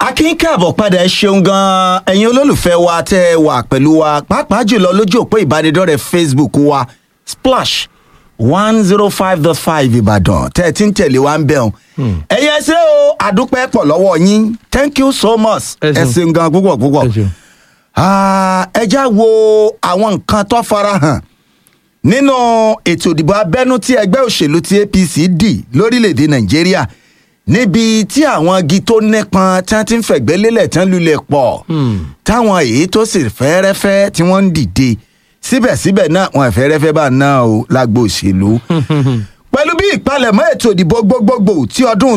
akin káàbọ̀ padà ẹ ṣeun gan-an ẹ̀yin olólùfẹ́ wa tẹ́ ẹ wà pẹ̀lú wa pàápàá jùlọ lójú òpó ìbánidọ́rẹ̀ẹ́ facebook wa splash one zero five dot five ìbàdàn tẹ́ ẹ ti ń tẹ̀lé wa ń bẹ̀ ọ́n. ẹ̀yin ẹsẹ̀ o àdúpẹ́ pọ̀ lọ́wọ́ yín thank you so much Ẹ ẹ ṣeun. ṣeun gan púpọ̀ púpọ̀. Ẹ ṣeun. Ah, ẹ já wo àwọn nǹkan tó farahàn nínú ètò ìdìbò abẹ́nú tí ẹgbẹ́ òṣèlú ti apc dì lórílẹ̀‐èdè nàìjíríà níbi tí àwọn igi tó nípọn tí wọ́n ti ń fẹ̀gbẹ́ lélẹ̀ tán lulẹ̀ pọ̀ táwọn èyí tó sì fẹ́rẹ́fẹ́ tí wọ́n ń dìde síbẹ̀síbẹ̀ náà wọn fẹ́rẹ́fẹ́ bá náà o lágbo òṣèlú pẹ̀lú bí ìpalẹ̀mọ́ ètò ìdìbò gbogbogbò tí ọdún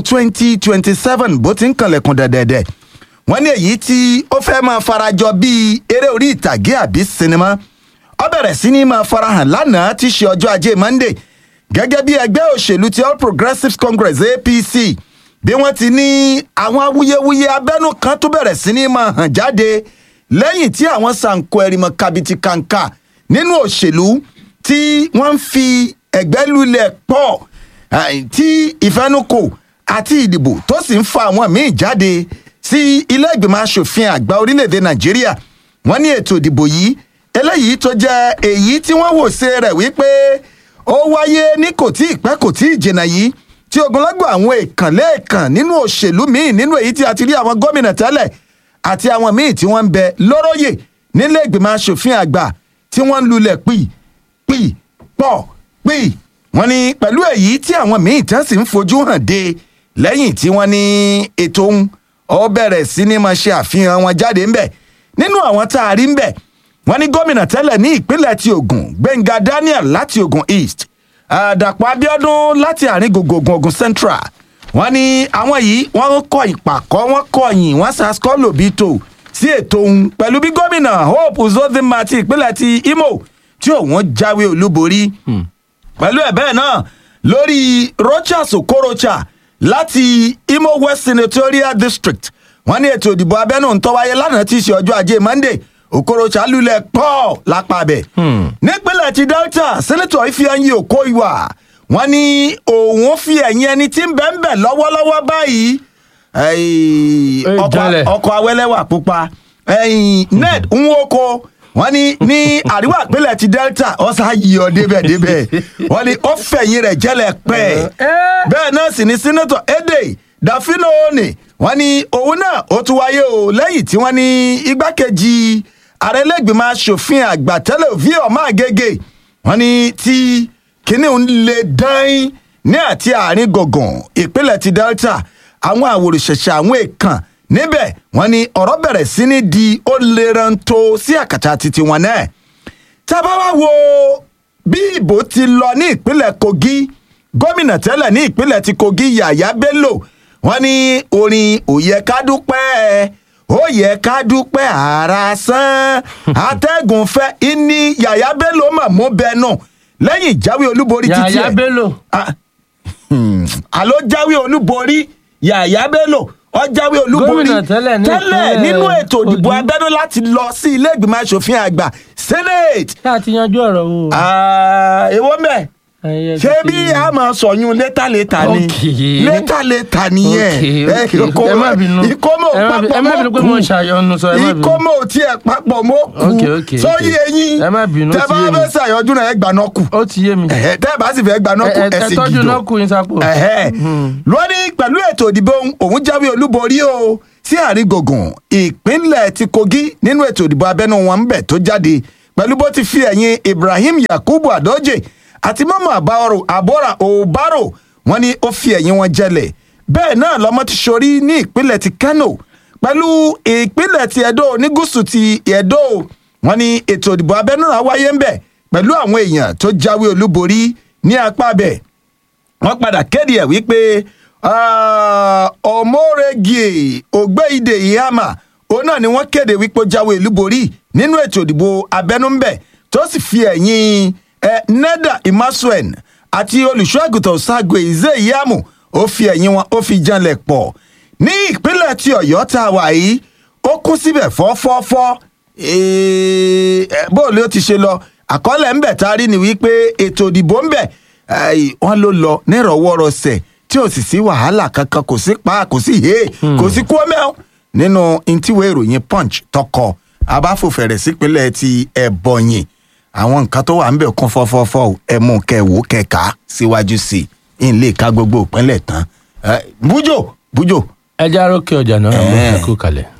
2027 bó ti ń kanlẹ̀kùn dẹ̀dẹ̀dẹ̀ wọ́n ní èyí tí ó fẹ́ máa farajọ bíi eré orí ìtàgé àbí sinimá ó bẹ̀rẹ̀ sí ní máa farahàn lánàá tí í ṣe ọjọ́ ajé monday gẹ́gẹ́ bí ẹgbẹ́ òṣèlú ti all progressives congress apc bí wọ́n ti ní àwọn awuyewuye abẹ́nú kan tó bẹ̀rẹ̀ sí ní máa hàn jáde lẹ́yìn tí àwọn sànkó ẹ̀rìmọ̀ kàbìtì kàǹkà nínú òṣèlú tí wọ́n ń fi ẹ̀gbẹ́ lulẹ̀ pọ̀ àì, tí ìfẹnukò àti ìdìbò tó sì ń fa àwọn míì jáde sí ilé ìgbìmọ̀ asòfin àgbà orílẹ̀-èdè nàìjíríà wọ́n ní ètò ìdìbò yìí eléyìí tó jẹ́ èyí tí wọ́n wò ṣe rẹ̀ wípé ó wáyé ní kò tí ì pẹ́ kò tí ì jìnnà yìí tí ogunlọ́gbọ̀ àwọn èèkàn lẹ́ẹ̀kan nínú òṣèlú míì nínú èyí tí a ti rí àwọn gómìnà tẹ́lẹ̀ àti àwọn míì tí wọ́n ń bẹ lóróyè nílé ìgbìmọ̀ asòfin àgbà tí wọ́n ń lulẹ̀ pì pì pọ̀ pì wọ́n ní pẹ̀lú èyí tí àwọn míì tán sì ń fojú hàn dé lẹ́yìn tí wọ́n ní ètò ń ó bẹ̀rẹ̀ sí ní máa ṣe àfihàn wọn jáde ńbẹ̀ nínú àwọn tá a rí ńbẹ̀ wọ́n ní gómìnà tẹ́lẹ̀ ní ìpínlẹ̀ ti Ògùn Gbẹ̀ngà Daniel láti Ògùn East àdàpọ̀ Abíọ́dún láti àárín gbùngbùn Ògùn Central wọ́n ní àwọn yìí wọ́n kọ ìpàkọ́ wọ́n kọ̀yìn wọ́n sàskọ́ lòbítò sí ètò òun pẹ̀lú bí gómìnà Hope Uzodinma ti ìpínlẹ̀ ti Imo tí òun jáwé olúborí pẹ̀lú ẹ̀ bẹ́ẹ̀ náà lórí Rochas Okorocha láti Imo West Senatorial District wọ́n ní ètò ìdìbò abẹ́nú ń tó wáyé lánàá tí í ṣe ọjọ́ ajé Monday Okorocha lulẹ̀ pọ̀ lápàbẹ̀. nípínlẹ̀ ti Delta sẹ́nẹ́tọ̀ Ifeanyi Okoiwa wọ́n ní òun fi ẹ̀yìn ẹni tí ń bẹ̀ ń bẹ̀ lọ́wọ́lọ́wọ́ báyìí ẹ̀yìn, Ẹ ọkọ̀- jalè. ọkọ̀ awẹ́lẹ́wà pupa ẹ̀yìn Ned Nwoko wọ́n ní ní àríwá ìpínlẹ̀ ti Delta ọ̀sà yìí ọ débẹ̀ débẹ̀ wọ́n ní ó fẹ̀yìn rẹ̀ jẹ́lẹ̀ pẹ́ bẹ́ẹ̀ náà sì ni sẹ́nẹ́tọ̀ Ede Dafino Oni wọ́n ní òun náà ó tún wáyé o lẹ́yìn tí wọ́n ní igbákejì ààrẹ lẹ́gbìmọ̀ asòfin àgbà tẹ́lẹ̀ òfin ọmọ àgègè wọ́n ní tí kinní ń le dán ní àti àárín gọ̀gàn ìpínlẹ̀ ti Delta àwọn àwòrán-ṣẹ̀ṣẹ̀ àwọn èèkàn níbẹ̀ wọ́n ní ọ̀rọ̀ bẹ̀rẹ̀ sí ní di ó leranto sí àkàtà títí wọn náà tá a bá wá wo bí ìbò ti lọ ní ìpínlẹ̀ Kogi gómìnà tẹ́lẹ̀ ní ìpínlẹ̀ ti Kogi Yàyà Bello wọ́n ní orin ó yẹ ká dúpẹ́ ó yẹ ká dúpẹ́ ara sán atẹ́gùn fẹ́ ìní Yàyà Bello mà mú bẹ́ẹ̀ náà lẹ́yìn ìjáwé olúborí títí Yàyà ẹ̀ Bello Ah, hmm, àló jáwé olúborí Yàyà Bello ó jáwé olúborí Gómìnà tẹ́lẹ̀ ní tẹ́lẹ̀ ìpínlẹ̀ nínú ètò ìdìbò Kogi. abẹ́nú láti lọ sí ilé ìgbìmọ̀ asòfin àgbà senate ṣé a ti yanjú ọ̀rọ̀ wo. Ah, èwo mẹ́ Ẹyẹ ṣé ti- bí a máa sọyún létà létà ni Okay. létà létà nìyẹn Okay, ẹ, okay. ìkómọ- ẹ má bínú ìkómọ ò ẹ má bí- papọ̀ ẹ má bínú pé mọ́ mo kù ṣàyọnu sọ ẹ má bínú. ìkómọ ò tiẹ̀ papọ̀ mọ́ Okay, kù okay, sóyè okay. eyín Ẹ má bínú, ó tẹ ti bá yé mi. fẹ́ ṣàyọjú náà ẹ gbà náà kù ó ti yé mi. Ẹ̀hẹ́, tẹ́ ẹ bá sì fẹ́ gbà náà kù ẹ ẹ ẹ sì tọ́jú gìdò náà kú yín sápò. ẹ̀hẹ́. lónìí pẹ̀lú ètò ìdìbò òun jáwé olúborí o sí àárín gbùngbùn ìpínlẹ̀ ti Kogi nínú ètò ìdìbò abẹ́nú wọn ń bẹ̀ tó jáde pẹ̀lú bó ti fi ẹ̀yìn Ibrahim Yakubu Adoje àti mọ́mọ́ àbáwọ̀rò àbọ̀rà òbárò wọn ni ó fi ẹ̀yìn wọn jẹlẹ̀ bẹ́ẹ̀ náà lọ́mọ ti ṣorí ní ìpínlẹ̀ ti Kano pẹ̀lú ìpínlẹ̀ ti Edo ní gúúsù ti Edo wọn ni ètò ìdìbò abẹ́nú náà wáyé ń bẹ̀ pẹ̀lú àwọn èèyàn tó jáwé olúborí ní apá bẹ̀ wọ́n padà kéde ẹ̀ wípé ah, ọmọrẹ́gì ògbéìdè ìhàmà òun náà ni wọ́n kéde wípé ó jáwé olúborí nínú ètò ìdìbò abẹ́númbẹ̀ tó sì fi ẹ̀yìn ẹ̀ neda imasuen àti olùṣọ́àgùtàn sagwe ìzé ìyàmù ó fi ẹ̀yìn wọn ó fi janlẹ̀ pọ̀ ní ìpínlẹ̀ ti ọ̀yọ́ tá a wà yìí ó kún síbẹ̀ fọ́fọ́fọ́ Eh, eh, bóòlù ó ti ṣe lọ àkọọ́lẹ̀ ń bẹ̀ tá a rí ni wípé ètò ìdìbò ń bẹ̀ ai, wọ́n ló lọ nírọ̀wọ́rọsẹ̀ tí ò sì sí wàhálà kankan kò sí pa kò sí he kò sí kú ọmọ nínú intíwé ìròyìn punch tọkọ abáfòfẹ̀rẹ̀ sípínlẹ̀ ti ẹ̀bọ̀nyìn àwọn nǹkan tó wà ń bẹ̀ kún fọ́fọ́fọ́ ẹ̀mú kẹwò kẹka síwájú sí i ń lè ka gbogbo ìpínlẹ̀ tán Eh, bújò bújò ẹ já rókè ọjà náà Eh. ẹ kú kalẹ̀.